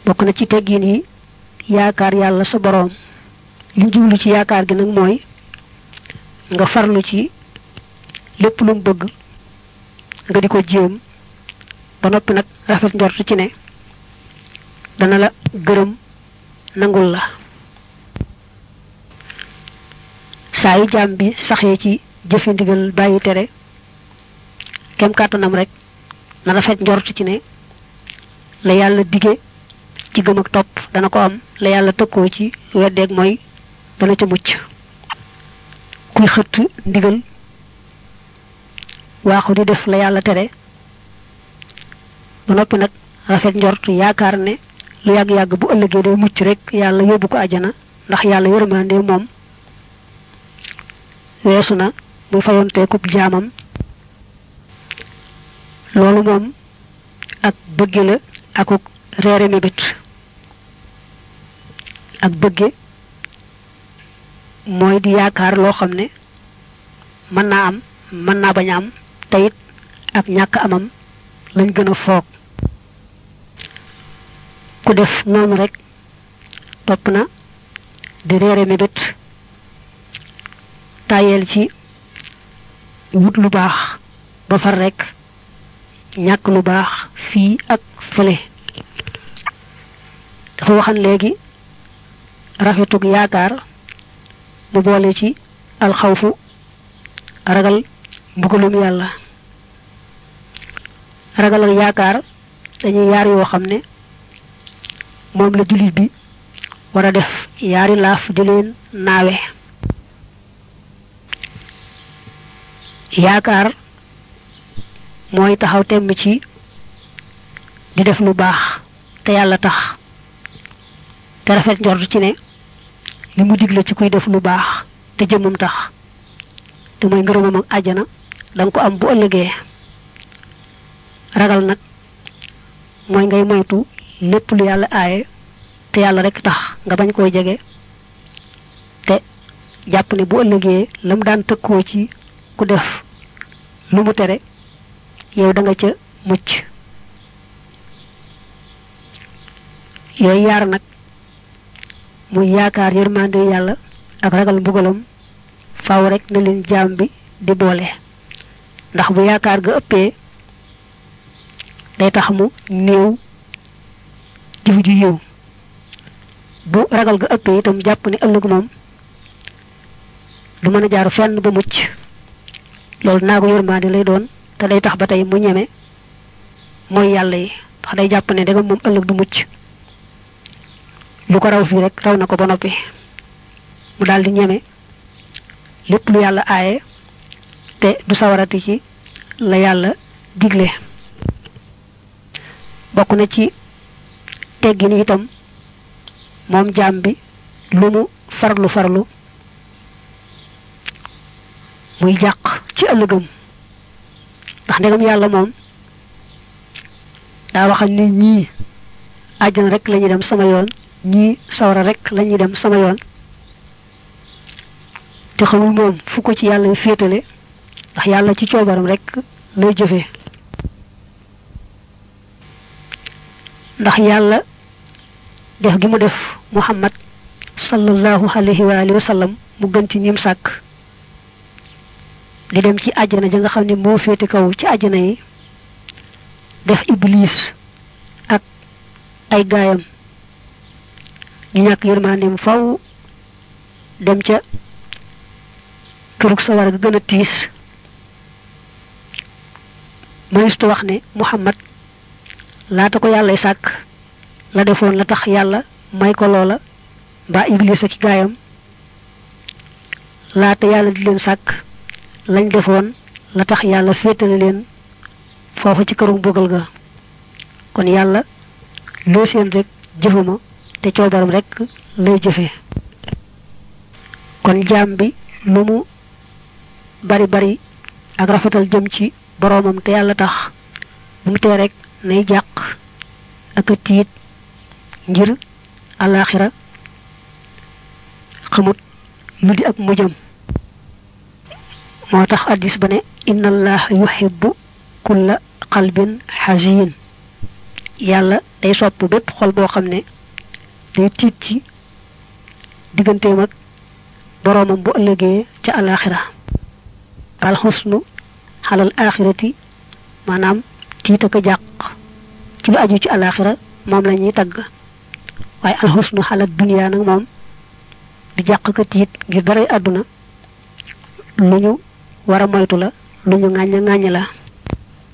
bokk na ci teggin yi yaakaar yàlla sa boroom li jublu ci yaakaar gi nag mooy nga farlu ci lépp lu mu bëgg nga di ko jéem ba noppi nag rafet njort ci ne dana la gërëm nangul la saa yu jaam bi saxee ci jëfe ndigal bàyyi tere kem kàttanam rek na rafet njort ci ne la yàlla dige ci gëm ak topp dana ko am la yàlla tëkkoo ci weddeeg mooy dana ca mucc kuy xëtt ndigal waaxu di def la yàlla tere ba noppi nag rafet njort yaakaar ne lu yàgg-yàgg bu ëllëgee day mucc rek yàlla yóbbu ko àjjana ndax yàlla yërmande moom weesu na muy fayonteekub jaamam loolu moom ak bëgge la akuk reere mébét ak bëgge mooy di yaakaar loo xam ne mën naa am mën naa bañ a am teyit ak ñàkk amam lañ gën a foog ku def noonu rek topp na di reere mébét tàyyeel ci wut lu baax ba far rek ñàkk lu baax fii ak fële dafa waxan léegi rafetug yaakaar mu boole ci alxawfu ragal mbugalum yàlla ragal ak yaakaar dañuy yaar yoo xam ne moom la jullit bi war a def yaari laaf di leen naawe yaakaar mooy taxaw temm ci di def lu baax te yàlla tax te rafet njort ci ne li mu digle ci kuy def lu baax te jëmmam tax te mooy ngërëmam ak àjjana danga ko am bu ëllëgee ragal nag mooy ngay moytu lépp lu yàlla aaye te yàlla rek tax nga bañ koo jege te jàpp ne bu ëllëgee la mu daan tëkkoo ci ku def lu mu tere yow da nga ca mucc yooyu yaar nag muy yaakaar yërmande yàlla ak ragal mbugalam faaw rek na leen jaam bi di boole ndax bu yaakaar ga ëppee day tax mu néew jëf ju yiw bu ragal ga ëppee itam jàpp ne ëllëg moom du mën a jaar fenn ba mucc loolu naa ko yërmande lay doon te day tax ba tey mu ñeme mooy yàlla yi ndax day jàpp ne danga moom ëllëg du mucc lu ko raw fii rek raw na ko ba noppi mu daal di ñeme lépp lu yàlla aaye te du sawarati ci la yàlla digle bokk na ci teggin itam moom jaam bi lu mu farlu farlu muy jàq ci ëllëgam ndax ndegam yàlla moom daa waxal ni ñii àjjana rek lañuy dem sama yoon ñii sawara rek lañuy dem sama yoon te xamul moom fu ko ci yàlla féetale ndax yàlla ci coobaram rek lay jëfee ndax yàlla def gi mu def muhammad sallallahu alayhi wa alihi wa sallam mu gën ci ñim sàkk di dem ci àjjana ja nga xam ne moo féete kaw ci àjjana yi def iblis ak ay gaayam ñu ñàkk yërmandeem faw dem ca kërug sawara ga gën a tiis mënistu wax ne muhammad laata ko yàllay sàkk la defoon la tax yàlla may ko loola mbaa iblis ak gaayam laata yàlla di leen sàkk lañ defoon la tax yàlla féetale leen foofu ci këru mbugal ga kon yàlla loo seen rek jëfuma te coobaram rek lay jëfe kon jaam bi lu mu bari bari ak rafetal jëm ci boroomam te yàlla tax bu mu tee rek nay jàq ak a tiit ngir alaxira xamut lu di ak mujjam moo tax addis ba ne inna allaha yuhibbu kulla qalbin xasin yàlla day sopp bépp xol boo xam ne day tiit ci digganteem ak boroomam bu ëllëgee ca alaxira alxusnu xalal axirati maanaam tiit ak a jàq ci lu aju ci alaxira moom la ñuy tagg waaye alxusnu xalal duniyaa nag moom di jàq ka tiit ngir daray àdduna lu ñu war a moytu la lu ñu ŋàññ ŋàññ la